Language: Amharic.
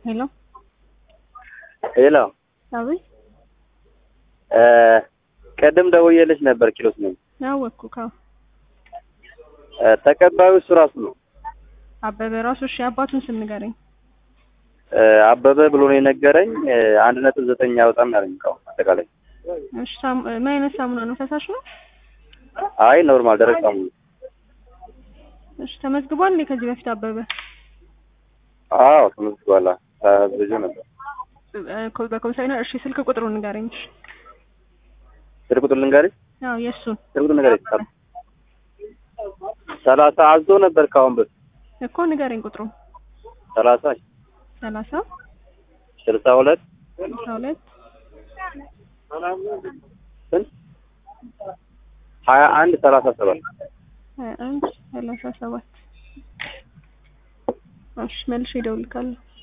ሄሎ ሄሎ አቤት ቅድም ደውዬልሽ ነበር። ኪሎስ ነኝ። አወቅኩ ካው ተቀባዩ እሱ ራሱ ነው። አበበ ራሱ እሺ አባቱን ስም ንገረኝ አበበ ብሎ ነው የነገረኝ። አንድ ነጥብ ዘጠኝ ያወጣም ያለኝ እቃው አጠቃላይ። እሺ ሳሙ- ምን አይነት ሳሙና ነው ፈሳሽ ነው አይ ኖርማል ደረቅ ሳሙና። እሺ ተመዝግቧል እንዴ ከዚህ በፊት አበበ አዎ ተመዝግቧል። ብዙ ነበር። እ፣ ኮ- በኮምሳይነር እሺ ስልክ ቁጥሩን ንገረኝ እሺ ስልክ ቁጥር ልንገርሽ? አዎ የእሱን ስልክ ቁጥር ንገረኝ። ሰላሳ አዞ ነበር ከአሁን በፊት እኮ ንገረኝ ቁጥሩን ሰላሳ ሰላሳ ስልሳ ሁለት ስልሳ ሁለት ስንት ሀያ አንድ ሰላሳ ሰባት ሀያ አንድ ሰላሳ ሰባት እሺ መልሼ እደውልልካለሁ